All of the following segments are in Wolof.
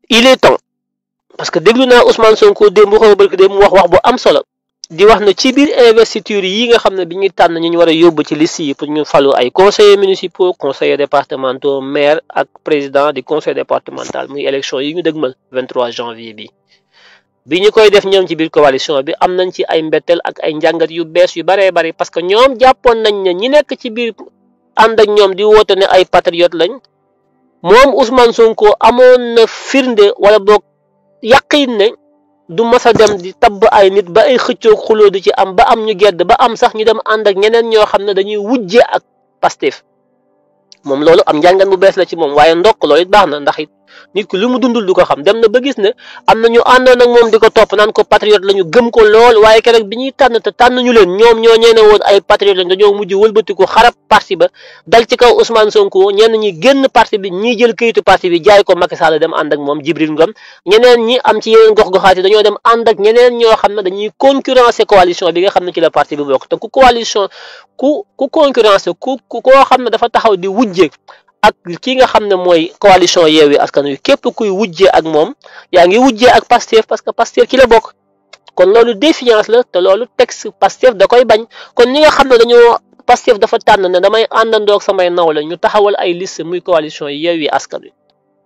il est temps parce que déglu naa Ousmane Sonko démb xaw barki démb mu wax wax bu am solo di wax ne ci biir investiture yi nga xam ne bi ñuy tànn ñu ñu war a yóbbu ci liste yi pour ñu falu ay conseillers municipaux conseillers départementaux maire ak président du conseil départemental muy élection yi ñu dëgmal 23 janvier bi bi ñu koy def ñoom ci biir coalition bi am nañ ci ay mbetteel ak ay njàngat yu bees yu baree bari parce que ñoom jàppoon nañ ne ñi nekk ci biir ànd ak ñoom di woote ne ay patriote lañ moom Ousmane Sonko amoon na firnde wala boog yaqin ne du mas a dem di tabb ay nit ba ay xëccoog xuloo di ci am ba am ñu gedd ba am sax ñu dem ànd ak ñeneen ñoo xam ne dañuy wujje ak Pastef moom loolu am njàngan bu bees la ci moom waaye ndokk loolu it baax na ndax it nit ki lu mu dundul du ko xam dem na ba gis ne am na ñu àndoon ak moom di ko topp naan ko patriote la ñu gëm ko lool waaye keroog bi ñuy tànn te tànn ñu leen ñoom ñoo ñeene woon ay patriote lañ dañoo mujj wëlbatiku xarab parti ba dal ci kaw Ousmane Sonko ñenn ñi génn parti bi ñii jël kayitu parti bi jaay ko Macky Sall dem ànd ak moom Jibril Ngom ñeneen ñi am ci yeneen gox-goxaat yi dañoo dem ànd ak ñeneen ñoo xam ne dañuy concurrencer coalition bi nga xam ne ci la parti bi bokk te ku coalition ku ku concurrencer ku ku koo xam ne dafa taxaw di wujje ak ki nga xam ne mooy coalition Yewwi Askan Wi képp kuy wujjee ak moom yaa ngi wujjee ak Pastef parce que Pastef ki la bokk kon loolu défiance la te loolu texte Pastef da koy bañ kon ñi nga xam ne dañoo Pastef dafa tànn ne damay àndandoog samay nawle ñu taxawal ay liste muy coalition Yewwi Askan Wi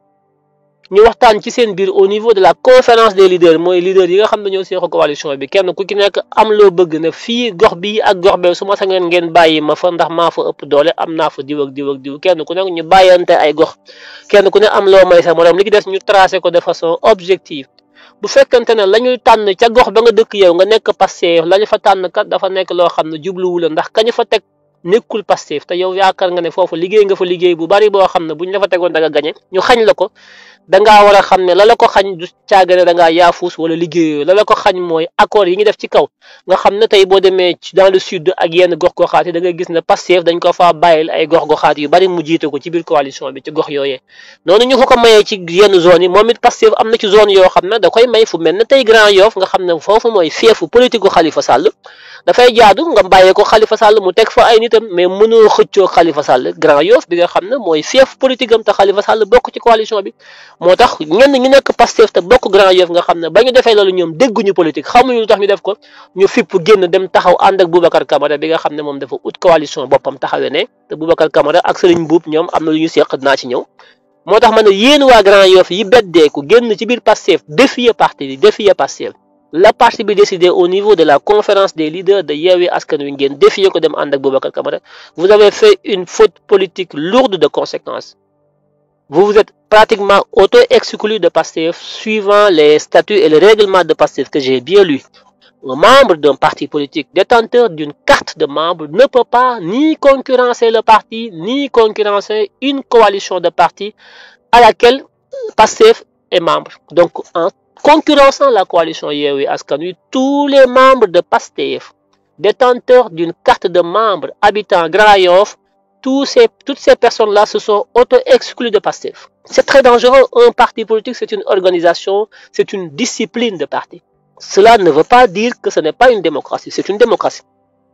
ñu waxtaan ci seen biir au niveau de la conférence des leaders mooy leaders yi nga xam ne ñoo seexu coalition bi kenn ku ci nekk am loo bëgg ne fii gox bii ak gox bee su ma sañoon ngeen bàyyi ma fa ndax maa fa ëpp doole am naa fa diw ak diw ak diw kenn ku nekk ñu bàyyante ay gox kenn ku ne am loo may sa morom li ki des ñu tracé ko de façon objective bu fekkante ne la ñuy tànn ca gox ba nga dëkk yow nga nekk Pastef la ñu fa tànn kat dafa nekk loo xam ne jubluwu la ndax kañu fa teg nekkul Pastef te yow yaakaar nga ne foofu liggéey nga fa liggéey bu bari boo xam ne bu ñu la fa tegoon da nga gañe ñu xañ la ko dangaa war a xam ne la la ko xañ du caagane da ngaa yaafuus wala liggéeyoo la la ko xañ mooy accord yi ñu def ci kaw nga xam ne tey boo demee dans le sud ak yenn gox-goxaat yi da ngay gis ne Pastef dañ ko faa bàyyil ay gox-goxaat yu bari mu jiite ko ci biir coalition bi ci gox yooyee noonu ñu ko ko mayee ci yenn zone yi moom it Pastef am na ci zone yoo xam ne da koy may fu mel ne tey Grand Yoff nga xam ne foofu mooy feefu politique gu Khalifa Sall dafay jaadu nga bàyyee ko Khalifa Sall mu teg fa ay nitam mais mënoo xëccoo Khalifa Sall Grand Yoff bi nga xam ne mooy feef politique am te Khalifa Sall bokk ci coalition bi moo tax ñenn ñu nekk Pastef te bokk Grand Yoff nga xam ne ba ñu defee loolu ñoom dégguñu politique xamuñu lu tax ñu def ko ñu fipp génn dem taxaw ànd ak Boubacar Camara bi nga xam ne moom dafa ut coalition boppam taxawee ne te Boubacar Camara ak Serigne Mboup ñoom am na lu ñu seq dinaa ci ñëw moo tax ma ne yéen waa Grand Yoff yi beddeeku génn ci biir Pastef défier parti bi défier Pastef la parti bi décidé au niveau de la conférence des leaders de Yewwi Askan Wi ngeen défier ko dem ànd ak Boubacar Camara vous avez fait une faute politique lourde de conséquences vous vous êtes pratiquement auto-exclu de Pastef suivant les statuts et les règlements de Pastef que j'ai bien lu un membre d'un parti politique détenteur d'une carte de membre ne peut pas ni concurrencer le parti ni concurrencer une coalition de partis à laquelle Pastef est membre donc en concurrençant la coalition Yewwi Askan Wi tous les membres de Pastef détenteurs d'une carte de membre habitant Grand Yoff tous ces toutes ces personnes-là se sont auto-exclues de Pastef c'est très dangereux un parti politique c'est une organisation c'est une discipline de parti cela ne veut pas dire que ce n'est pas une démocratie c'est une démocratie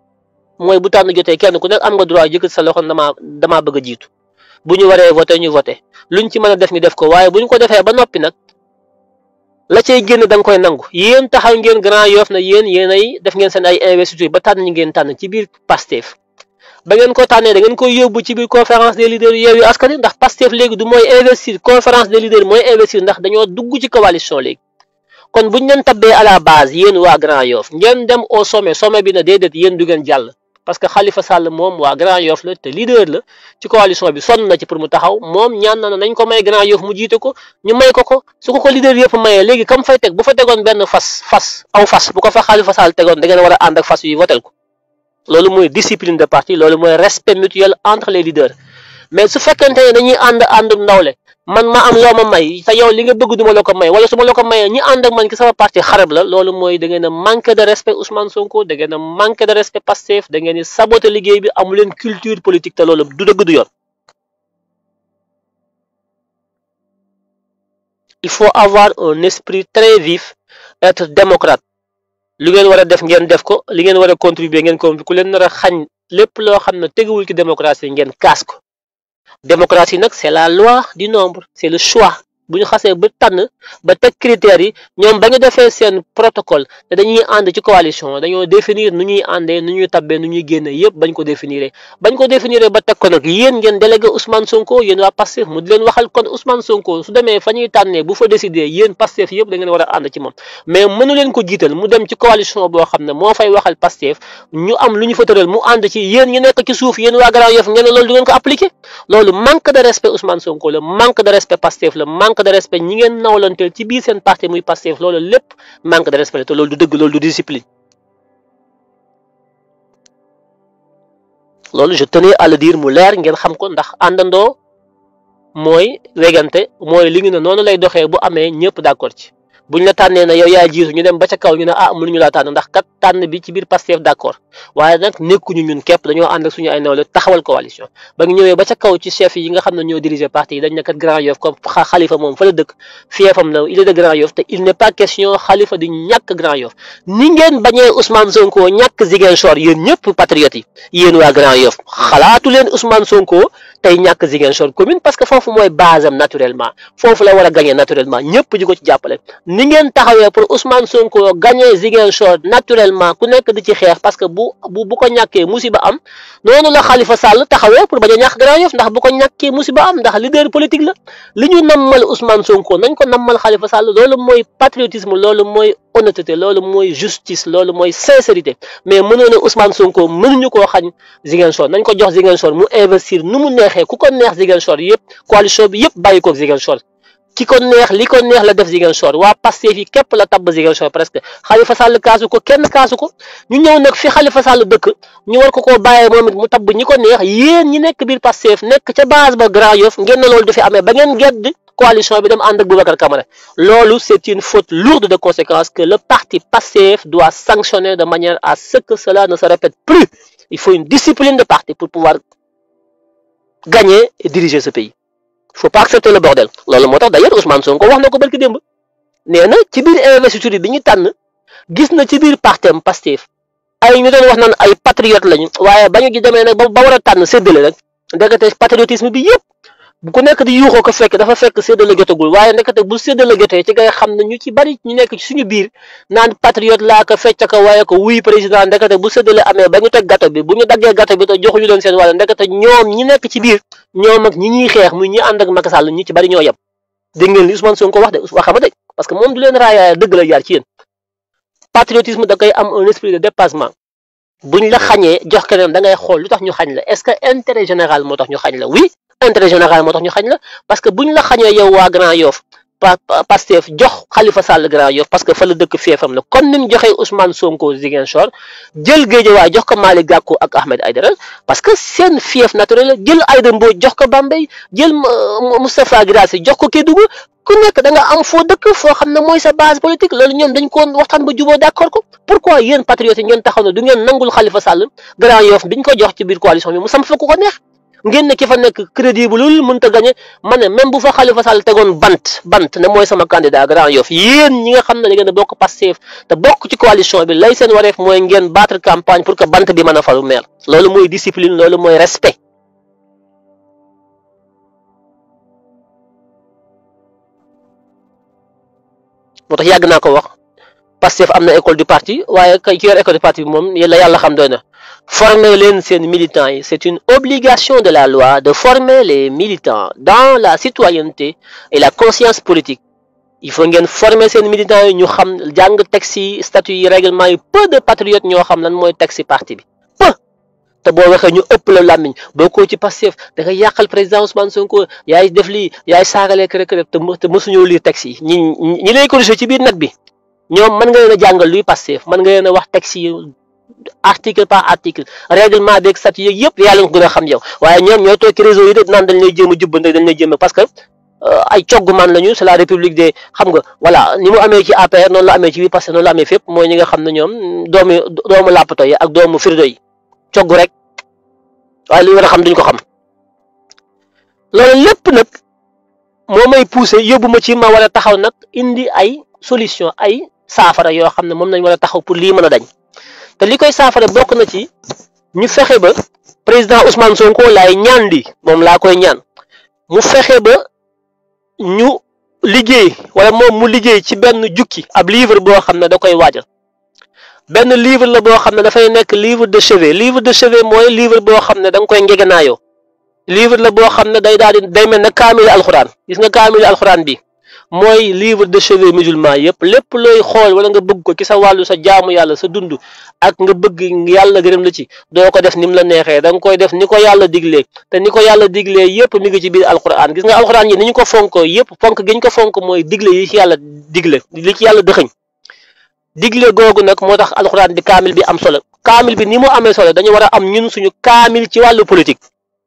mooy bu tànn jotee kenn ku nekk am nga droit yëkkat sa loxo damaa damaa bëgg a jiitu bu ñu waree voté ñu voté luñ ci mën a def ñu def ko waaye bu ñu ko defee ba noppi nag la cay génn da nga koy nangu yéen taxaw ngeen Grand Yoff na yéen yéen ay def ngeen seen ay investiture ba tànn ñi ngeen tànn ci biir Pastef ba ngeen ko tànnee da ngeen koy yóbbu ci biir conférence des leaders Yewwi Askan Wi ndax Pastef léegi du mooy investir conférence des leaders mooy investir ndax dañoo dugg ci coalition léegi kon buñ leen tabbee à la base yéen waa Grand Yoff ngeen dem au sommet sommet bi na déedéet yéen du ngeen jàll parce que Khalifa Sall moom waa Grand Yoff la te leader la ci coalition bi sonn na ci pour mu taxaw moom ñaan na nañ ko may Grand Yoff mu jiite ko ñu may ko ko su ko ko leader yëpp mayee léegi kam fay teg bu fa tegoon benn fas fas aw fas bu ko fa Khalifa Sall tegoon da ngeen war a ànd ak fas yi votel ko loolu mooy discipline de parti loolu mooy respect mutuel entre les leaders mais su fekkente ne dañuy ànd àndum ndawle man ma am loo ma may te yow li nga bëgg duma la ko may wala su ma la ko mayee ñi ànd ak man ki sama parti xarab la loolu mooy da ngeen a manque de respect Ousmane Sonko da ngeen a manque de respect Pastef da ngeen di saboter liggéey bi amu leen culture politique te loolu du dëgg du yoon. il faut avoir un esprit très vif être démocrate li ngeen war a def ngeen def ko li ngeen war a contribuer ngeen ko ku leen nar a xañ lépp loo xam ne teguwul ci démocratie ngeen kaas ko. démocratie nag c'est la loi du nombre c'est le choix bu ñu xasee ba tànn ba teg critères yi ñoom ba ñu defee seen protocole te dañuy ànd ci coalition dañoo définir nu ñuy àndee nu ñuy tabbee nu ñuy génne yëpp bañ ko définir bañ ko définir ba teg ko nag yéen ngeen délégué Ousmane Sonko yéen waa Pastef mu di leen waxal kon Ousmane Sonko su demee fa ñuy tànnee bu fa décider yéen Pastef yëpp da ngeen war a ànd ci moom mais mënu leen ko jiital mu dem ci coalition boo xam ne moo fay waxal Pastef ñu am lu ñu fa tëral mu ànd ci yéen ñu nekk ci suuf yéen waa Grand Yoff ngeen ne loolu du ngeen ko appliqué loolu manque de respect Ousmane Sonko la manque de respect Pastef la manque de respect ñi ngeen nawlanteel ci biir seen parti muy Pastef loolu lépp manque de respect la te loolu du dëgg loolu du discipline loolu je tenais à le dire mu leer ngeen xam ko ndax àndandoo mooy wegante mooy li ngi ne noonu lay doxee bu amee ñëpp d'accord ci buñ la tànnee na yow yaa jiitu ñu dem ba ca kaw ñu ne ah mënuñu laa tànn ndax kat tànn bi ci biir Pastef d'accord waaye nag nekkuñu ñun képp dañoo ànd ak suñu ay nawle taxawal coalition ba ñu ñëwee ba ca kaw ci chef yi nga xam ne ñoo diriger parti yi dañ ne kat Grand Yoff comme Khalifa moom fa la dëkk fiefam la il est de Grand Yoff te il n'est pas question Khalifa di ñàkk Grand Yoff ni ngeen bañee Ousmane Sonko ñàkk Ziguinchor yéen ñëpp patriotes yi yéen waa Grand Yoff xalaatu leen Ousmane Sonko tey ñàkk Ziguinchor commune parce que foofu mooy base am naturellement foofu la war a gagner naturellement ñëpp di ko ci jàppale ni ngeen taxawee pour Ousmane Sonko gagner Ziguinchor naturellement ku nekk di ci xeex parce que bu bu bu ko ñàkkee musiba am noonu la Khalifa Sall taxawee pour bañ a ñàkk Grand Yoff ndax bu ko ñàkkee musiba am ndax leader politique la li ñu nammal Ousmane Sonko nañ ko nammal Khalifa Sall loolu mooy patriotisme loolu mooy honnêteté loolu mooy justice loolu mooy sincérité mais mënoo ne Ousmane Sonko mënuñu koo xañ Ziguinchor nañ ko jox Ziguinchor mu investir nu mu neexee ku ko neex Ziguinchor yëpp coalition bi yëpp bàyyi ko Ziguinchor ki ko neex li ko neex la def Ziguinchor waa Pastef yi képp la tabb Ziguinchor presque Khalifa Sall kaasu ko kenn kaasu ko ñu ñëw nag fi Khalifa Sall dëkk ñu war ko koo bàyyee moom it mu tabb ñi ko neex yéen ñi nekk biir Pastef nekk ca base ba Grand Yoff ngeen ne loolu du fi amee ba ngeen gedd coalition bi dem ànd ak Boubacar Camara loolu c'est une faute lourde de conséquences que le parti Pastef doit sanctionner de manière à ce que cela ne se répète plus il faut une discipline de parti pour pouvoir gagner et diriger ce pays il faut pas accepter le bordel loolu moo tax d'ailleurs Ousmane Sonko wax na ko barki démb nee na ci biir investiture bi ñu tànn gis na ci biir partem Pastef ay ñu doon wax naan ay patriote lañu waaye ba ñu gi demee nag ba war a tànn séddale rek ndekete patriotisme bi yëpp bu ku nekk di yuuxoo ko fekk dafa fekk séddale jotagul waaye ndekete bu séddale jotee ci ngay xam ne ñu ci bari ñu nekk ci suñu biir naan patriote laa ko fecc ko waaye ko wuy président ndekete bu séddale amee ba ñu teg gâteau bi bu ñu daggee gâteau bi te joxuñu leen seen wàll ndekete ñoom ñi nekk ci biir ñoom ak ñi ñuy xeex muy ñi ànd ak Macky Sall ñi ci bari ñoo yem dégg ngeen li Ousmane Sonko wax de waxama de parce que moom du leen raayaaya dëgg la jaar ci yéen patriotisme da koy am un esprit de dépassement buñ la xañee jox keneen da ngay xool lu tax ñu xañ la est-ce que intérêt général moo tax ñu xañ la oui intérêt général moo tax ñu xañ la parce que buñ la xañee yow waa Grand Yoff Pastef jox Khalifa Sall Grand Yoff parce que fa la dëkk feefam la comme ni mu joxee Ousmane Sonko Ziguinchor jël Guédiawaye jox ko Malick Gakou ak Ahmed Aïdara parce que seen fief naturel la jël Aïda Mbodj jox ko Bambey jël Moustapha Guirassy jox ko Kédougou ku nekk da nga am foo dëkk foo xam ne mooy sa base politique loolu ñoom dañ ko waxtaan ba juboo d'accord ko pourquoi yéen patriotes yi ngeen taxaw ne du ngeen nangul Khalifa Sall Grand Yoff biñ ko jox ci biir coalition bi mu sam fa ku ko neex ngeen ne ki fa nekk crédible lul mënta gagné ma ne même bu fa Khalifa Sall tegoon bant bant ne mooy sama candidat Grand Yoff yéen ñi nga xam ne da ngeen a bokk Pastef te bokk ci coalition bi lay seen wareef mooy ngeen battre campagne pour que bant bi mën a falu maire loolu mooy discipline loolu mooy respect moo tax yàgg naa ko wax Pastef am na école du parti waaye kay ci yor école du parti bi moom la yàlla xam doy na former leen seen militants yi c'est une obligation de la loi de former les militants dans la citoyenneté et la conscience politique il faut ngeen former seen militants yi ñu xam jàng texte yi statut yi règlement yi peu de patriotes ñoo xam lan mooy texte parti bi peu te boo waxee ñu ëpp la làmmiñ boo ko ci Pastef da nga yàqal président Ousmane Sonko yaay def lii yaay saagalee kër kër te te mësuñoo lire texte yi ñi ñi lay corriger ci biir nag bi ñoom mën nga leen a jàngal luy Pastef mën nga leen a wax texte yi article par article règlement beeg statut yeeg yëpp yàlla nga gën a xam yow waaye ñoom ñooy toog ci réseau yi de naan dañ lay jéem a jubbante dañ lay jéem a parce que ay cogg man lañu c'est la république des xam nga voilà ni mu amee ci APR noonu la amee ci biir Pastef noonu la amee fépp mooy ñi nga xam ne ñoom doomu doomu làppato yi ak doomu firdo yi cogg rek waaye li war a xam duñ ko xam loolu lépp nag moo may poussé yóbbu ma ci ma war a taxaw nag indi ay solution ay saafara yoo xam ne moom lañ war a taxaw pour lii mën a dañ te li koy saafara bokk na ci ñu fexe ba président Ousmane Sonko laay ñaan di moom laa koy ñaan mu fexe ba ñu liggéey wala moom mu liggéey ci benn jukki ab livre boo xam ne da koy waajal benn livre la boo xam ne dafay nekk livre de chevet livre de chevet mooy livre boo xam ne da nga koy ngegenaayoo livre la boo xam ne day daal di day mel ne kaamil alxuraan gis nga kaamil alxuraan bi mooy livre de chevet musulman yëpp lépp looy xool wala nga bëgg ko ci sa wàllu sa jaamu yàlla sa dund ak nga bëgg yàlla gërëm la ci doo ko def ni mu la neexee da nga koy def ni ko yàlla diglee te ni ko yàlla diglee yëpp mi ngi ci biir alxuraan gis nga alxuraan yi ni ñu ko fonkoo yëpp fonk gi ñu ko fonk mooy digle yi ci yàlla digle li ci yàlla dëxëñ digle googu nag moo tax alxuraan di kaamil bi am solo kaamil bi ni mu amee solo dañu war a am ñun suñu kaamil ci wàllu politique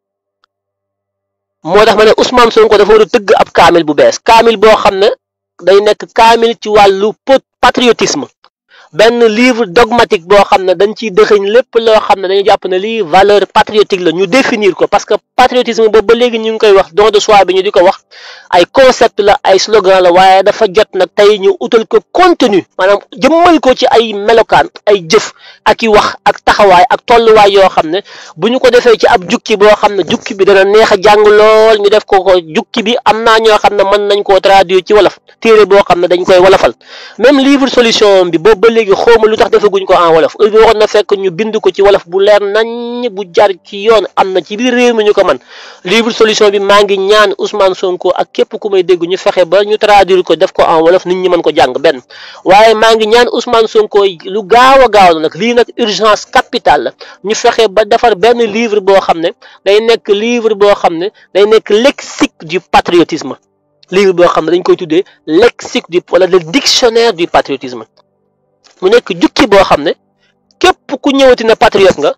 moo tax ma ne Ousmane Sonko dafa war a tëgg ab kaamil bu bees kaamil boo xam ne day nekk kaamil ci wàllu patriotisme benn livre dogmatique boo xam ne dañ ciy dëxëñ lépp loo xam ne dañu jàpp ne lii valeur patriotique la ñu définir ko parce que patriotisme boobu ba léegi ñu ngi koy wax don de soi bi ñu di ko wax ay concept la ay slogan la waaye dafa jot nag tey ñu utal ko contenu maanaam jëmmal ko ci ay melokaan ay jëf ak i wax ak taxawaay ak tolluwaay yoo xam ne bu ñu ko defee ci ab jukki boo xam ne jukki bi dana neex a jàng lool ñu def ko ko jukki bi am naa ñoo xam ne mën nañ koo traduire ci wolof téere boo xam ne dañ koy wolofal même livre solution bi boobu ba léegi xawma lu tax defaguñ ko en wolof heure bi waxoon na fekk ñu bind ko ci wolof bu leer nañ bu jar ci yoon am na ci biir réew mi ñu ko man livre solution bi maa ngi ñaan Ousmane Sonko ak képp ku may dégg ñu fexe ba ñu traduire ko def ko en wolof nit ñi mën ko jàng benn waaye maa ngi ñaan Ousmane Sonko lu gaaw a gaaw la nag lii nag urgence capitale la ñu fexe ba defar benn livre boo xam ne day nekk livre boo xam ne day nekk lexique du patriotisme livre boo xam ne dañ koy tuddee lexique du wala le dictionnaire du patriotisme mu nekk jukki boo xam ne képp ku ñëwati na patriote nga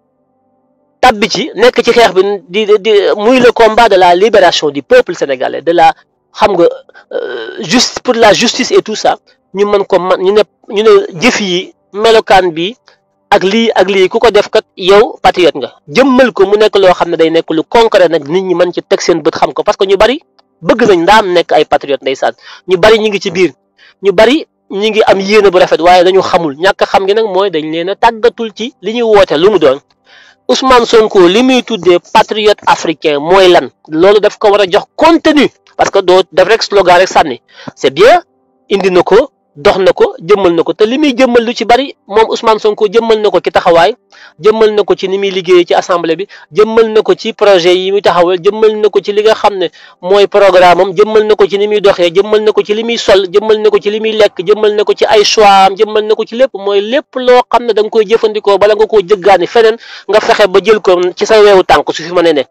tabbi ci nekk ci xeex bi di di muy le combat de la libération du peuple sénégalais de la xam nga juste pour la justice et tout ça ñu mën ko man ñu ne ñu ne jëf yi melokaan bi ak lii ak lii ku ko def kat yow patriote nga jëmmal ko mu nekk loo xam ne day nekk lu concret nag nit ñi mën ci teg seen bët xam ko parce que ñu bari bëgg nañ ndaam nekk ay patriote ndeysaan ñu bari ñu ngi ci biir ñu bari ñi ngi am yéene bu rafet waaye dañu xamul ñàkk xam gi nag mooy dañ leen a tàggatul ci li ñuy woote lu mu doon Ousmane Sonko li muy tuddee patriote africain mooy lan loolu daf ko war a jox contenu parce que doo def rek slogan rek sànni c'est bien indi na ko dox na ko jëmmal na ko te li muy jëmmal lu ci bari moom Ousmane Sonko jëmmal na ko ci taxawaay jëmmal na ko ci ni muy liggéeyee ci assemblée bi jëmmal na ko ci projet yi muy taxawal jëmmal na ko ci li nga xam ne mooy programme am jëmmal na ko ci ni muy doxee jëmmal na ko ci li muy sol jëmmal na ko ci li muy lekk jëmmal na ko ci ay choix am jëmmal na ko ci lépp mooy lépp loo xam ne da nga koy jëfandikoo bala nga koo jëggaani feneen nga fexe ba jël ko ci sa weewu tànk su fi ma ne ne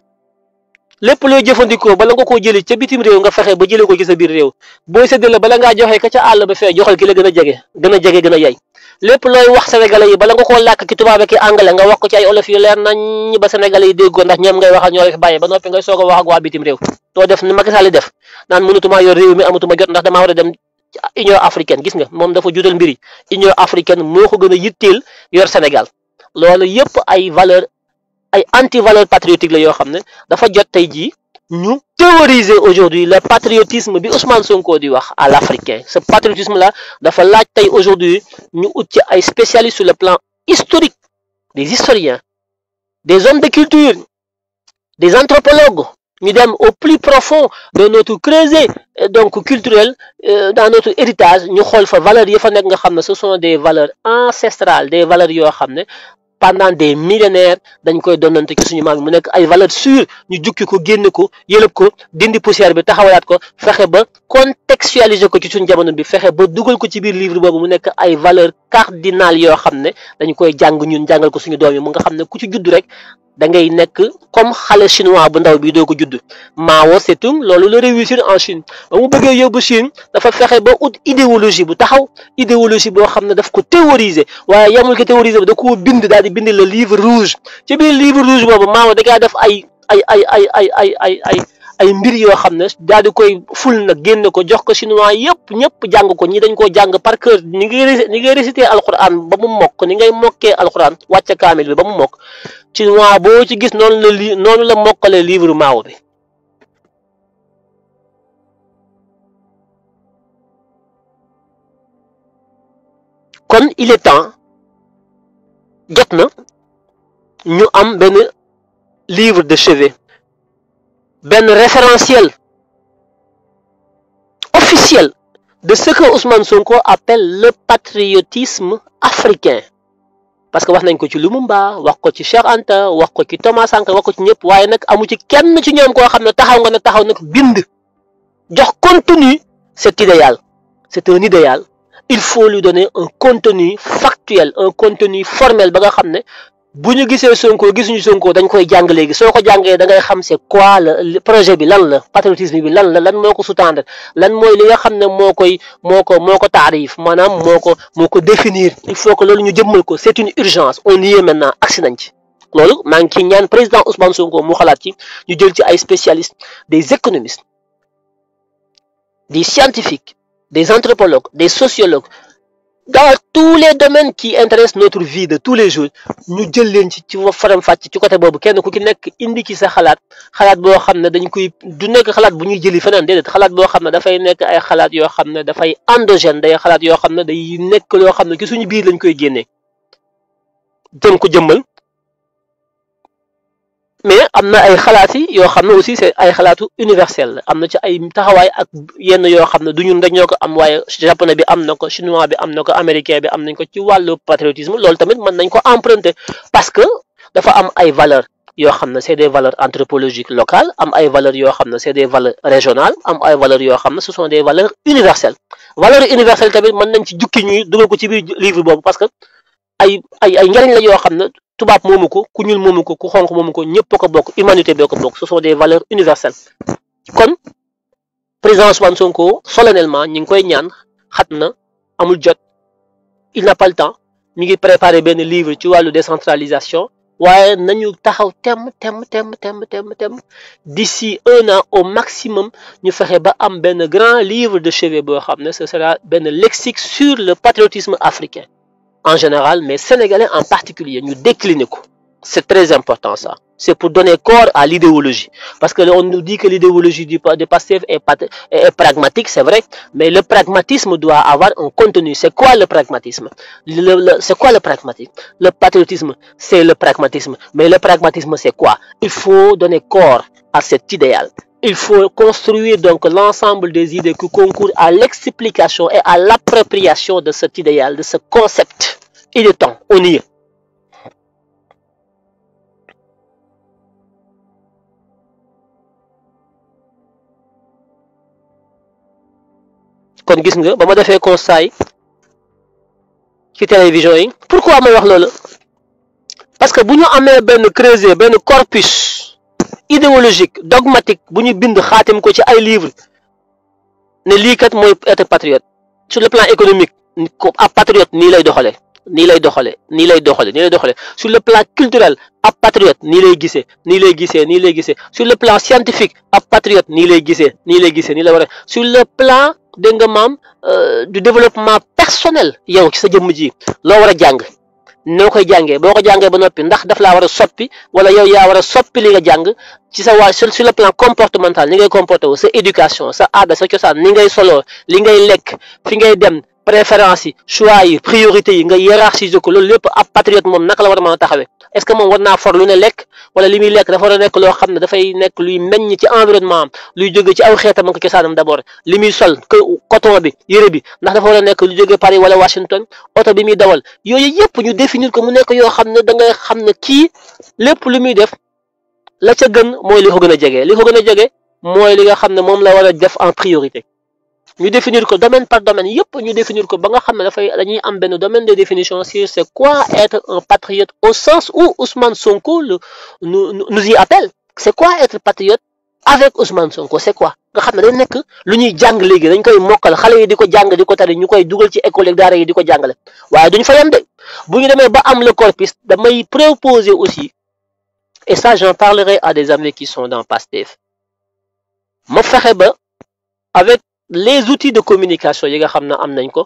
lépp looy jëfandikoo bala nga koo jëli ca bitim réew nga fexe ba jëlee ko ci sa biir réew booy séddale bala ngaa joxe ka ca àll ba fee joxal ki la gën a jege gën a jege gën a yey lépp looy wax sénégalais yi bala nga koo làkk ki tubaab ki anglais nga wax ko ci ay olof yu leer nañ ba sénégalais yi déggoo ndax ñoom ngay waxal ñoo la fi bàyyi ba noppi ngay soog a wax ak waa bitim réew doo def ni Macky Sall def naan mënutuma yor réew mi amatuma jot ndax damaa war a dem Union africaine gis nga moom dafa juutal mbiri Union africaine moo ko gën a yitteel yor Sénégal loolu yëpp ay valeur ay anti valeur patriotique la yoo xam ne dafa jot tey jii ñu théoriser aujourd'hui le patriotisme bi Ousmane Sonko di wax à l'africain ce patriotisme là dafa laaj tey aujourd'hui ñu ut ci ay spécialistes sur le plan historique des historiens des hommes de culture des anthropologues ñu dem au plus profond de notre creuset donc culturel dans notre héritage ñu xool fa valeurs yi fa nekk nga xam ne ce sont des valeurs ancestrales des valeurs yoo xam ne pendant des millénaires dañ koy donnante ci suñu maam mu nekk ay valeurs sûres ñu jukki ko génne ko yëlëb ko dindi poussière bi taxawalaat ko fexe ba contextualiser ko ci suñu jamono bi fexe ba dugal ko ci biir livre boobu mu nekk ay valeurs cardinales yoo xam ne dañ koy jàng ñun jàngal ko suñu doom yi mu nga xam ne ku ci judd rek da ngay nekk comme xale chinois bu ndaw bi doo ko judd Mao Tse-tung loolu la réussir en Chine ba mu bëggee yóbbu Chine dafa fexe ba ut idéologie bu taxaw idéologie boo xam ne daf ko théoriser waaye yamul ko théoriser ba da koo bind daal di bind le livre rouge ci biir livre rouge boobu Mao da ngaa def ay ay ay ay ay ay ay ay ay mbir yoo xam ne daal di koy ful nag génne ko jox ko chinois yëpp ñëpp jàng ko ñi dañ koo jàng par cœur ni ngay ni ngay réciter alquran ba mu mokk ni ngay mokkee alquran wàcce kaamil bi ba mu mokk chinois boo ci gis noonu la li noonu la mokkalee livre Mao bi kon il est temps jot na ñu am benn livre de chevet benn référentiel officielle de ce que Ousmane Sonko appelle le patriotisme africain parce que wax nañ ko ci Lumumba wax ko ci Cheikh Anta wax ko ci Thomas Sankara wax ko ci ñëpp waaye nag amu ci kenn ci ñoom koo xam ne taxaw nga ne taxaw nag bind jox contenu cet idéal c'est un idéal il faut lui donner un contenu factuel un contenu formel ba nga xam ne bu ñu gisee Sonko gisuñu Sonko dañ koy jàng léegi soo ko jàngee da ngay xam c'est quoi le projet bi lan la patriotisme bi lan la lan moo ko sous-tendre lan mooy li nga xam ne moo koy moo ko moo ko taarif maanaam moo ko moo ko définir il faut que loolu ñu jëmmal ko c'est une urgence on y est maintenant agsi nañ ci loolu maa ngi ciy ñaan président Ousmane Sonko mu xalaat ci ñu jël ci ay spécialistes des économistes des scientifiques des anthropologues des sociologues dans tous les domaines qui intéressent notre vie de tous les jours ñu jël leen ci ci faram fàcc ci côté boobu kenn ku ci nekk indi ci sa xalaat xalaat boo xam ne dañ koy du nekk xalaat bu ñuy jëli feneen déedéet xalaat boo xam ne dafay nekk ay xalaat yoo xam ne dafay endogène day xalaat yoo xam ne day nekk loo xam ne ci suñu biir lañ koy génnee jëm ko jëmmal mais am na ay xalaat yi yoo xam ne aussi c'est ay xalaatu universel la am na ci ay taxawaay ak yenn yoo xam ne du ñun rek ñoo ko am waaye japonais bi am na ko chinois bi am na ko américain bi am nañ ko ci wàllu patriotisme loolu tamit mën nañ ko emprunter parce que dafa am ay valeurs yoo xam ne c'est des valeurs anthropologiques locales am ay valeurs yoo xam ne c'est des valeurs régionales am ay valeurs yoo xam ne ce sont des valeurs universelles valeurs universelles tamit mën nañ ci jukki ñuy dugal ko ci biir livre boobu parce que ay ay ay njëriñ la yoo xam ne tubaab moomu ko ku ñuul moomu ko ku xonq moomu ko ñëpp ko bokk humanité boo ko bokk ce sont des valeurs universelles kon président Ousmane Sonko solennellement ñi ngi koy ñaan xat na amul jot il n'a pas le temps mi ngi préparer benn livre ci wàllu décentralisation waaye nañu taxaw temm temm temm temm temm temm d'ici un an au maximum ñu fexe ba am benn grand livre de chevet boo xam ne ce sera benn lexique sur le patriotisme africain en général, mais sénégalais en particulier, nous décliner. C'est très important ça. C'est pour donner corps à l'idéologie. Parce que on nous dit que l'idéologie du de PASTEF est, est, pragmatique, c'est vrai, mais le pragmatisme doit avoir un contenu. C'est quoi le pragmatisme C'est quoi le pragmatisme Le patriotisme, c'est le pragmatisme. Mais le pragmatisme, c'est quoi Il faut donner corps à cet idéal. Il faut construire donc l'ensemble des idées qui concourent à l'explication et à l'appropriation de cet idéal, de ce concept. Il est temps, on y est. kon gis nga ba ma defee constat yi ci télévision yi pourquoi ma wax loolu parce que bu ñu amee benn creuset benn corpus idéologique dogmatique bu ñu bind xaatim ko ci ay livres ne lii kat mooy être patriote sur le plan économique ko ab patriote nii lay doxalee nii lay doxalee nii lay doxalee nii lay doxalee sur le plan culturel ab patriote nii lay gisee nii lay gisee nii lay gisee sur le plan scientifique ab patriote nii lay gisee nii lay gisee nii la war a sur le plan dégg nga maam du développement personnel yow ci sa jëmm ji loo war a jàng noo koy jàngee boo ko jàngee ba noppi ndax daf laa war a soppi wala yow yaa war a soppi li nga jàng ci sa waa sur le plan comportemental ni ngay comporté wu sa éducation sa aada sa cosaan ni ngay soloo li ngay lekk fi ngay dem préférence yi choix yi priorité yi nga hiérarchiser ko loolu lépp ab patriote moom naka la war a mën a taxawee est ce que moom war naa for lu ne lekk wala li muy lekk dafa war a nekk loo xam ne dafay nekk luy meññ ci environnement am luy jóge ci aw xeetam ak cosaanam d' abord li muy sol coton bi yére bi ndax dafa war a nekk lu jóge Paris wala Washington oto bi muy dawal yooyu yëpp ñu définir ko mu nekk yoo xam ne da ngay xam ne kii lépp lu muy def la ca gën mooy li ko gën a jege li ko gën a jege mooy li nga xam ne moom la war a def en priorité ñu définir ko domaine par domaine yëpp ñu définir ko ba nga xam ne dafay dañuy am benn domaine de définition sur c'est quoi être un patriote au sens où Ousmane Sonko le nous nous y appelle c'est quoi être patriote avec Ousmane Sonko c'est quoi nga xam ne day nekk lu ñuy jàng léegi dañ koy mokkal xale yi di ko jàng di ko tari ñu koy dugal ci école yi daara yi di ko jàngale waaye duñ fa yem de bu ñu demee ba am le corpus damay proposer aussi et ça j'en parlerai à des amis qui sont dans PASTEF ma fexe ba avec les outils de communication yi nga xam ne am nañ ko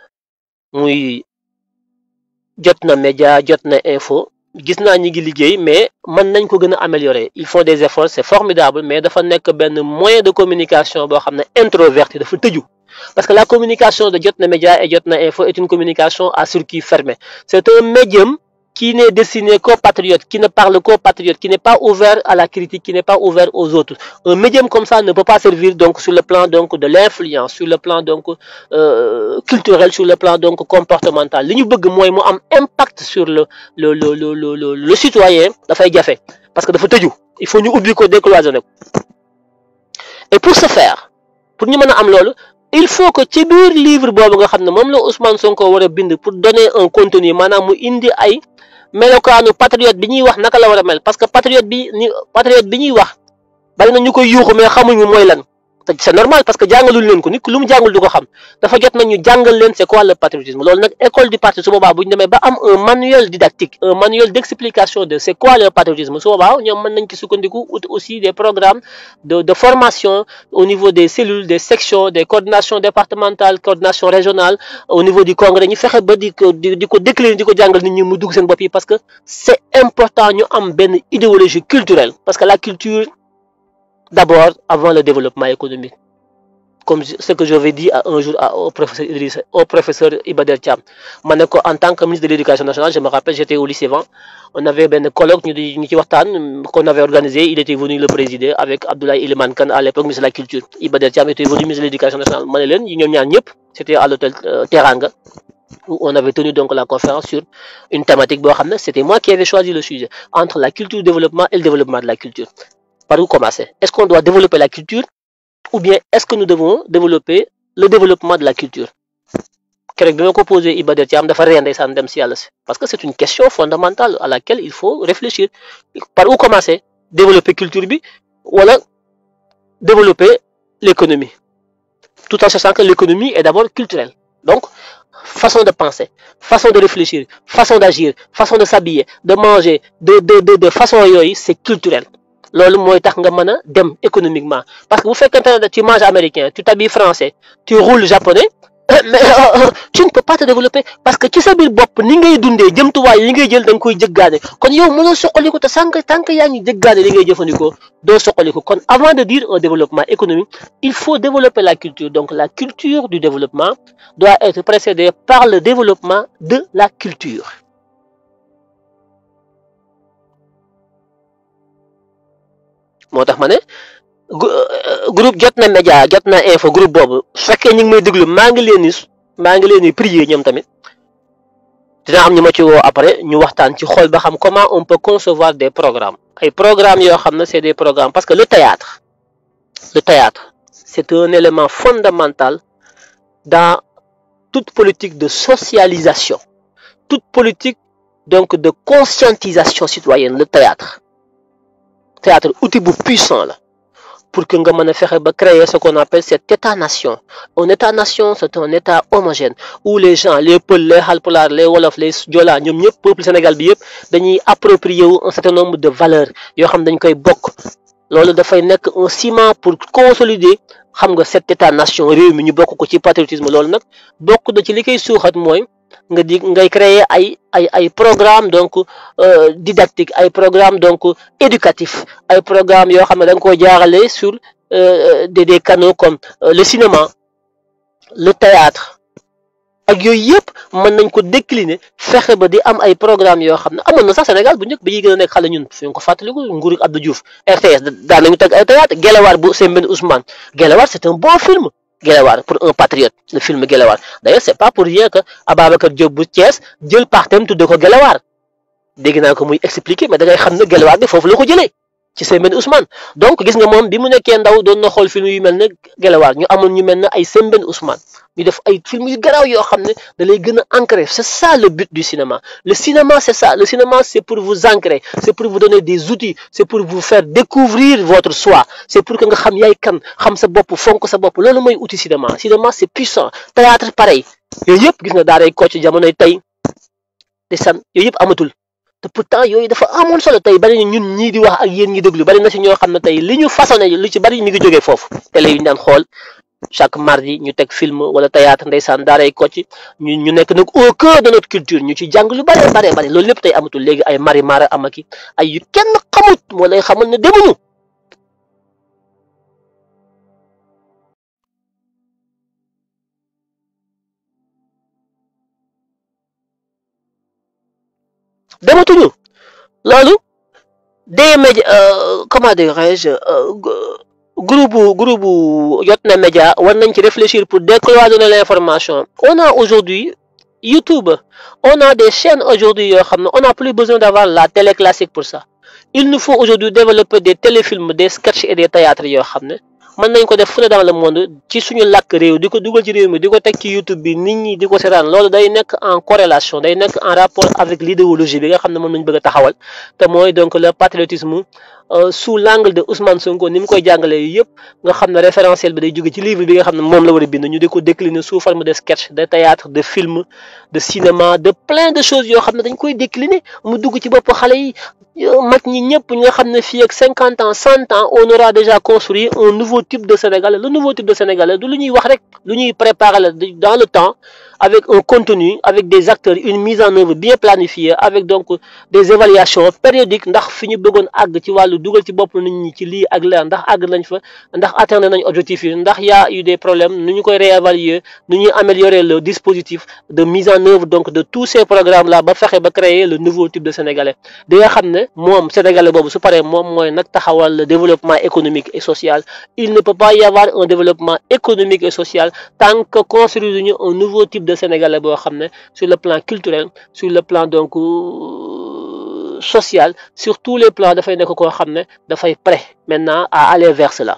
muy jot na média jot na info gis naa ñi ngi liggéey mais mën nañ ko gën a améliorer il faut des efforts c'est formidable mais dafa nekk benn moyen de communication boo xam ne introverti dafa tëju parce que la communication de jot na média et jot na info est une communication à circuit fermé c'est un médium qui n'est destiné qu'aux patriotes, qui ne parle qu'aux patriotes, qui n'est pas ouvert à la critique, qui n'est pas ouvert aux autres. Un médium comme ça ne peut pas servir donc sur le plan donc de l'influence, sur le plan donc euh, culturel, sur le plan donc comportemental. Li ñu bëgg mooy mu am impact sur le le le le le le, le citoyen dafay jafe parce que dafa tëju il faut ñu ubbi ko décloisonner ko et pour ce faire pour ñu mën a am loolu il faut que ci biir livre boobu nga xam ne moom la Ousmane Sonko war a bind pour donner un contenu maanaam mu indi ay melokaanu patriote bi ñuy wax naka la war a mel parce que patriote bi ni patriote bi ñuy wax bari na ñu koy yuuxu mais xamuñu mooy lan te c'est normal parce que jàngaluñ leen ko nit ku lu mu jàngul du ko xam dafa jot nag ñu jàngal leen c'est quoi le patriotisme loolu nag école du parti su boobaa bu ñu demee ba am un manuel didactique un manuel d'explication de c'est quoi le patriotisme su boobaa ñoom mën nañ ci sukkandiku ut aussi des programmes de de formation au niveau des cellules des sections des coordinations départementales coordination régionale au niveau du congrès ñu fexe ba di ko di di ko décliner di ko jàngal nit ñi mu dugg seen bopp yi parce que c'est important ñu am benn idéologie culturelle parce que la culture d'abord avant le développement économique comme ce que j'avais dit un jour au professeur Idriss au professeur Iba Der Thiam ma ne ko en tant que ministre de l'éducation nationale je me rappelle j'étais au lycée Van on avait benn colloque ñu di ñu ci waxtaan qu'on avait organisé il était venu le présider avec Abdoulaye Elimane Kane à l'époque ministre de la culture Iba Der Thiam était venu ministre de l'éducation nationale ma ne leen ñoom ñaar ñëpp c'était à l'hôtel Teranga où on avait tenu donc la conférence sur une thématique boo xam ne c'était moi qui avais choisi le sujet entre la culture développement et le développement de la culture par où commencer Est-ce qu'on doit développer la culture ou bien est-ce que nous devons développer le développement de la culture keroog bi ma ko posé Iba Der Thiam dafa ree ndeysaan dem si yàlla si parce que c'est une question fondamentale à laquelle il faut réfléchir par où commencer développer culture bi wala développer l'économie tout en sachant que l'économie est d'abord culturelle donc façon de penser façon de réfléchir façon d'agir façon de s'habiller de manger de de de de façon yooyu c'est culturel loolu mooy tax nga mën a dem économiquement parce que bu fekkente ne tu manges américain tu t'habilles français tu roules japonais mais tu ne peux pas te développer parce que ci sa biir bopp ni ngay dundee jëmtuwaay yi ngay jël da nga koy jëggaane kon yow mënoo soqaliku te sànq tant que yaa ngi jëggaane li ngay jëfandikoo doo soqaliku kon avant de dire un développement économique il faut développer la culture donc la culture du développement doit être précédée par le développement de la culture moo tax ma ne groupe jot na média jot na info groupe boobu su fekkee ñu ngi may déglu maa ngi leen di maa ngi leen di prier ñoom tamit dina am ñu ma ci woo après ñu waxtaan ci xool ba xam comment on peut concevoir des programmes ay programmes yoo xam ne c'est des programmes parce que le théâtre le théâtre c'est un élément fondamental dans toute politique de socialisation toute politique donc de conscientisation citoyenne le théâtre théâtre outil bu puissant la pour que nga mën a fexe ba créer ce qu'on appelle cet état-nation un état-nation c'est un état homogène où les gens les Peuls les Halpulaar les Wolof les Joola ñoom ñëpp peuple Sénégal bi yëpp dañuy approprier wu un certain nombre de valeurs yoo xam dañ koy bokk loolu dafay nekk un ciment pour consolider xam nga cet état-nation réew mi ñu bokk ko ci patriotisme loolu nag bokk na ci li koy suuxat mooy nga di ngay créer ay ay ay programme donc didactique ay programme donc éducatif ay programme yoo xam ne da nga koy jaarale sur des des canaux comme le cinéma le théâtre ak yooyu yëpp mën nañ ko décliner fexe ba di am ay programme yoo xam ne amoon na sax Sénégal bu njëkk bi ñuy gën a nekk xale ñun fi nga ko fàttaliku nguuru Abdou Diouf RTS daan nañu teg ay théâtre Guelewar bu Sembène Ousmane Guelewar c'est un bon film Guelewar pour un patriote le film Guelewar d'ailleurs c'est pas pour rien que Ababacar Diop bu Thiès jël partem tudde ko Guelewar dégg naa ko muy expliquer mais da ngay xam ne Guelewar bi foofu la ko jëlee ci Sembène Ousmane donc gis nga moom bi mu nekkee ndaw doon na xool film yu mel ne Guelewar ñu amoon ñu mel ne ay Sembène Ousmane ñu def ay film yu garaaw yoo xam ne da lay gën a ancrer c'est ça le but du cinéma le cinéma c'est ça le cinéma c'est pour vous ancrer c'est pour vous donner des outils c'est pour vous faire découvrir votre soi c'est pour que nga xam yaay kan xam sa bopp fonk sa bopp loolu mooy outil cinéma cinéma c'est puissant théâtre pareil yooyu yëpp gis nga daaray Kocc jamonoy tey te san yooyu yëpp amatul te pourtant yooyu dafa amoon solo tey bari na ñun ñii di wax ak yéen ñi déglu bari na ci ñoo xam ne tey li ñu façonné lu ci bari mi ngi jógee foofu télé yu ñu daan xool chaque mardi ñu teg film wala théâtre ndeysaan daaray Kocc ñu ñu nekk nag au cœur de notre culture ñu ci jàng lu bare bare bare loolu lépp tey amatul léegi ay mari mara amaki ay yu kenn xamut moo lay xamal ne demuñu dematuñu loolu des médias comment dirais-je groupe groupe Jotna Média war nañ ci réfléchir pour décloisonner l'information on a aujourd'hui YouTube on a des chaînes aujourd'hui yoo xam ne on n'a plus besoin d'avoir la télé classique pour ça il nous faut aujourd'hui développer des téléfilms des sketchs et des théâtres yoo xam ne mën nañ ko def fu ne dans le monde ci suñu làkk réew di ko dugal ci réew mi di ko teg ci YouTube bi nit ñi di ko seetaan loolu day nekk en corrélation day nekk en rapport avec l'idéologie bi nga xam ne moom lañ bëgg a taxawal te mooy donc le patriotisme sous l'angle de Ousmane Sonko ni mu koy jàngalee yëpp nga xam ne référentiel bi day jóge ci livre bi nga xam ne moom la war a bind ñu di ko décliner sous forme de sketch de théâtre de film de cinéma de plein de choses yoo xam ne dañ koy décliner mu dugg ci bopp xale yi mag ñi ñëpp ñi nga xam ne fii ak cinquante ans cent ans on aura déjà construit un nouveau type de Sénégalais le nouveau type de Sénégalais du lu ñuy wax rek lu ñuy préparer la dans le temps avec un contenu avec des acteurs une mise en œuvre bien planifiée avec donc des évaluations périodiques ndax fi ñu bëggoon àgg ci wàllu dugal ci bopp nit ñi ci lii ak leer ndax àgg nañ fa ndax atteindre nañ objectif yi ndax y a eu des problèmes nu ñu koy réévaluer nu ñuy améliorer le dispositif de mise en œuvre donc de tous ces programmes là ba fexe ba créer le nouveau type de Sénégalais di nga xam ne moom Sénégalais boobu su paree moom mooy nag taxawal le développement économique et social il ne peut pas y avoir un développement économique et social tant que construire ñu un nouveau type de Sénégalais boo xam ne sur le plan culturel sur le plan donc social sur tous les plans dafay nekk koo xam ne dafay prêt maintenant à aller vers cela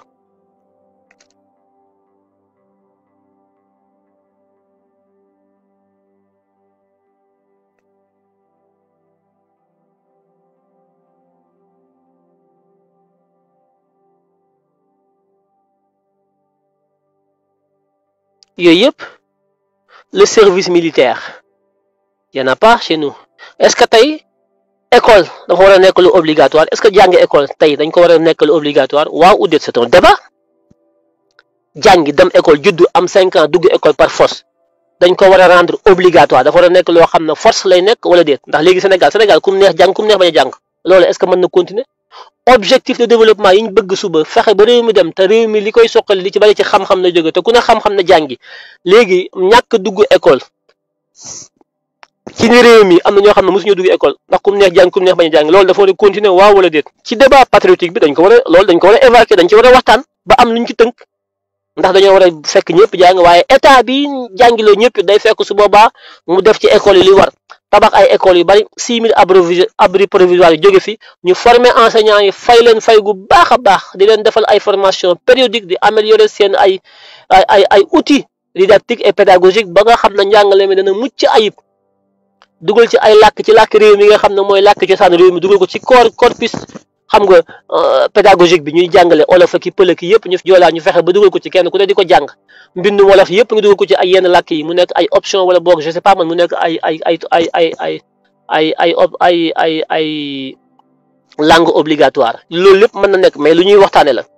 yooyu yëpp le service militaire y en a pas chez nous est-ce que tey école dafa war a nekk lu obligatoire est-ce que jàngi école tey dañ ko war a nekk lu obligatoire waaw ou déet c'est un débat jàngi dem école juddu am cinq ans dugg école par force dañ ko war a rendre obligatoire dafa war a nekk loo xam ne force lay nekk wala déet ndax léegi Sénégal Sénégal kum neex jàng kum neex bañ a jàng loolu est-ce que mën na continuer objectif de développement yi ñu bëgg suba fexe ba réew mi dem te réew mi li koy soqali li ci bari ci xam-xam la jóge te ku ne xam-xam na jàngi léegi ñàkk dugg école ci ni réew mi am na ñoo xam ne mosuñu dugg école ndax kum neex jàng kum neex bañ a jàng loolu dafa war a continuer waaw wala déet ci débat patriotique bi dañ ko war a loolu dañ ko war a évacuer dañ ci war a waxtaan ba am luñ ci tënk ndax dañoo war a fekk ñëpp jàng waaye état bi jàngiloo ñëpp day fekk su boobaa mu def ci école yi li war tabax ay écoles yu bari six mille abri abri provisoire yi jóge fi ñu former enseignants yi fay leen fay gu baax a baax di leen defal ay formation périodique di améliorer seen ay ay ay ay outils didactiques et pédagogiques ba nga xam ne njàngale mi dana mucc ayib dugal ci ay làkk ci làkk réew mi nga xam ne mooy làkk cosaan réew mi dugal ko ci corps corpus xam nga pédagogique bi ñuy jàngale olof ak pël ki yëpp ñu joolaa ñu fexe ba dugal ko ci kenn ku ne di ko jàng mbindu wolof yëpp nga dugal ko ci ay yenn làkk yi mu nekk ay option wala boog je sais pas man mu nekk ay ay ay ay ay ay ay ay ay ay ay langue obligatoire loolu lépp mën na nekk mais lu ñuy waxtaane la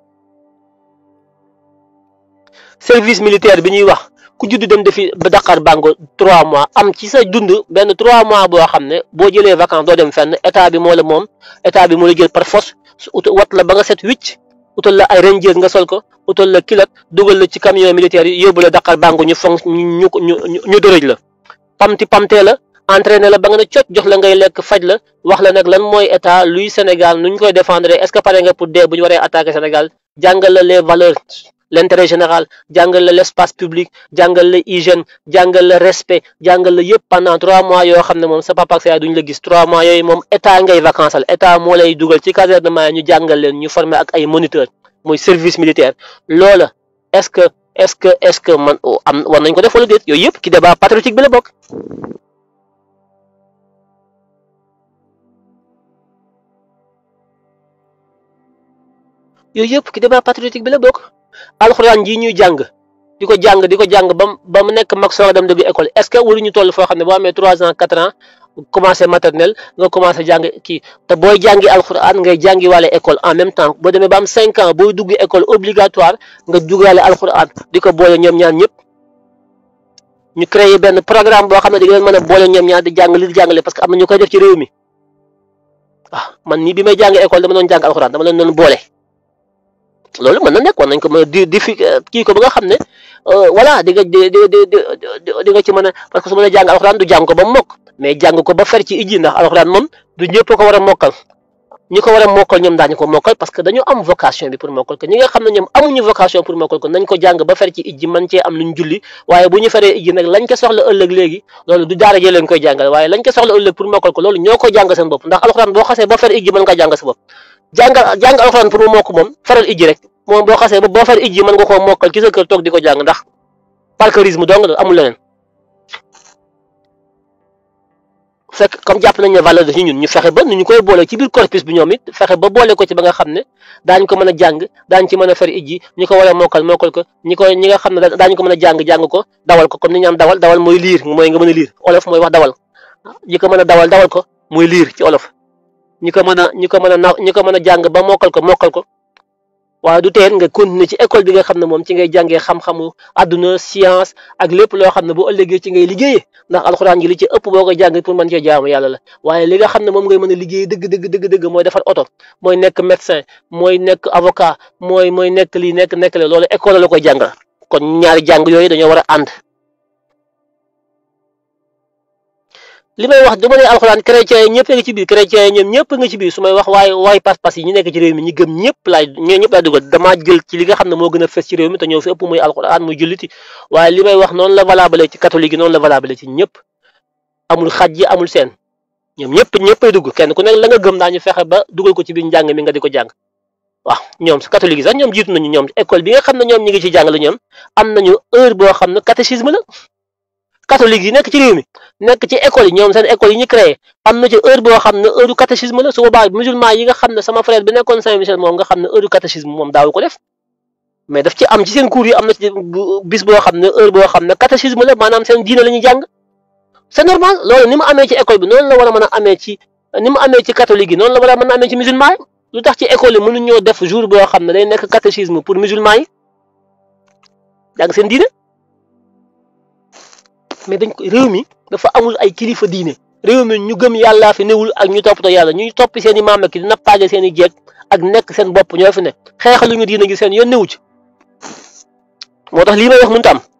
service militaire bi ñuy wax ku judd dem defi ba Dakar Bango trois mois am ci sa dund benn trois mois boo xam ne boo jëlee vacances doo dem fenn état bi moo la moom état bi moo la jël par force wat la ba nga set wicc utal la ay rangers nga sol ko utal la kilote dugal la ci camion militaire yi yóbbu la Dakar Bango ñu fonk ñu ñu ñu dërëj la pamti pamtee la entraîné la ba nga ne cot jox la ngay lekk faj la wax la nag lan mooy état luy Sénégal nu ñu koy défendre est-ce que pare nga pour dee bu ñu waree attaquer Sénégal jàngal la les valeurs l'intérêt général jàngal la l'espace public jàngal la hygiène jàngal la respect jàngal la yëpp pendant trois mois yoo xam ne moom sa papa ak sa yaay duñu la gis trois mois yooyu moom état ngay vacances état moo lay dugal ci casernement ñu jàngal leen ñu former ak ay moniteurs mooy service militaire loola est-ce que est-ce que est-ce que man am war nañ ko def wala déet yooyu yëpp ci débat patriotique bi la bokk. yooyu yëpp ci débat patriotique bi la bokk. alxuraan ji ñuy jàng di ko jàng di ko jàng ba ba mu nekk mag soo dem dugg école est-ce que waruñu toll foo xam ne boo amee trois ans quatre ans commencé maternelle nga commencé jàng kii te booy jàngi alxuraan ngay jàngi wàlle école en même temps boo demee ba am cinq ans booy dugg école obligatoire nga duggaale alxuraan di ko boole ñoom ñaar ñëpp ñu créé benn programme boo xam ne di leen mën a boole ñoom ñaar di jàng li di jàngale parce que am na ñu koy def ci réew mi ah man nii bi may jàng école dama doon jàng alxuraan dama leen doon boole. loolu mën na nekk war nañ ko mën a di di fi kii ko ba nga xam ne voilà di nga di di di di nga ci mën a parce que su ma nee jàng alxuraan du jàng ko ba mu mokk mais jàng ko ba fer ci ijji ndax alxuraan moom du ñëpp ko war a mokkal ñi ko war a mokkal ñoom daañu ko mokkal parce que dañoo am vocation bi pour mokkal ko ñi nga xam ne ñoom amuñu vocation pour mokkal ko nañ ko jàng ba fer ci ijji man cee am luñ julli waaye bu ñu feree ijji nag lañ ko soxla ëllëg léegi loolu du daara jee leen koy jàngal waaye lañ ko soxla ëllëg pour mokkal ko loolu ñoo ko jàng seen bopp ndax alxuraan boo xasee ba fer ijji mën nga jàng sa bopp jàngal jàng alxuraan pour mu mokk moom feral ijji rek moom boo xasee ba boo fer ijji mën nga koo mokkal ci sa kër toog di ko jàng ndax parcourisme dong la amul leneen fekk comme jàpp nañ ne valeur de ci ñun ñu fexe ba nu ñu koy boole ci biir corpus bi ñoom it fexe ba boole ko ci ba nga xam ne daañ ko mën a jàng daañ ci mën a fer ijji ñi ko war a mokkal mokkal ko ñi ko ñi nga xam ne daañu ko mën a jàng jàng ko dawal ko comme ni ñu am dawal dawal mooy liir mooy nga mën a liir olof mooy wax dawal ñi ko mën a dawal dawal ko mooy liir ci olof ñi ko mën a ñi ko mën a na ñi ko mën a jàng ba mokkal ko mokkal ko waaye du teen nga continuer ci école bi nga xam ne moom ci ngay jàngee xam-xamu àdduna science ak lépp loo xam ne bu ëllëgee ci ngay liggéeyee ndax alxuraan ji li ci ëpp boo ko jàng pour mën cee jaamu yàlla la waaye li nga xam ne moom ngay mën a liggéey dëgg dëgg dëgg dëgg mooy defar oto mooy nekk médecin mooy nekk avocat mooy mooy nekk lii nekk nekk la loolu école la koy jàngal kon ñaari jàng yooyu dañoo war a ànd li may wax du ma ne alxuraan chrétien yi ñëpp a ngi ci biir chrétien yi ñoom ñëpp a ngi ci biir su may wax waaye waaye pas-pas yi ñu nekk ci réew mi ñi gëm ñëpp laay ñoo ñëpp laay dugal damaa jël ci li nga xam ne moo gën a fës ci réew mi te ñëw fi ëpp muy alxuraan muy julliti waaye li may wax noonu la valable ci catholique yi noonu la valable ci ñëpp amul xaj yi amul seen ñoom ñëpp ñëppay dugg kenn ku nekk la nga gëm daañu fexe ba dugal ko ci biir njàng mi nga di ko jàng waaw ñoom si catholique yi sax ñoom jiitu nañu ñoom école bi nga xam ne ñoom ñi ngi ci jàngale ñoom am nañu heure boo xam ne catéchisme la catholique yi nekk ci réew mi nekk ci école yi ñoom seen école yi ñu créé am na ci heure boo xam ne heure catéchisme la su boobaa musulman yi nga xam ne sama frère bi nekkoon Saint-Michel moom nga xam ne heure catéchisme moom daawu ko def mais daf ci am ci seen cours yi am na ci bis boo xam ne heure boo xam ne catéchisme la maanaam seen diine la ñuy jàng c'est normal loolu ni mu amee ci école bi noonu la war a mën a amee ci ni mu amee ci catholique yi noonu la war a mën a amee ci musulman yi lu tax ci école yi mënuñ ñoo def jour boo xam ne day nekk catéchisme pour musulman yi jàng seen diine mais dañ ko réew mi dafa amul ay kilifa diine réew mi ñu gëm yàllaa fi newul ak ñu toppatoo yàlla ñuy toppi seen i maam ak di nappaaje seen i jeeg ak nekk seen bopp ñoo fi nekk xeexaluñu diine gi seen yoon newu ci moo tax lii may wax mënut am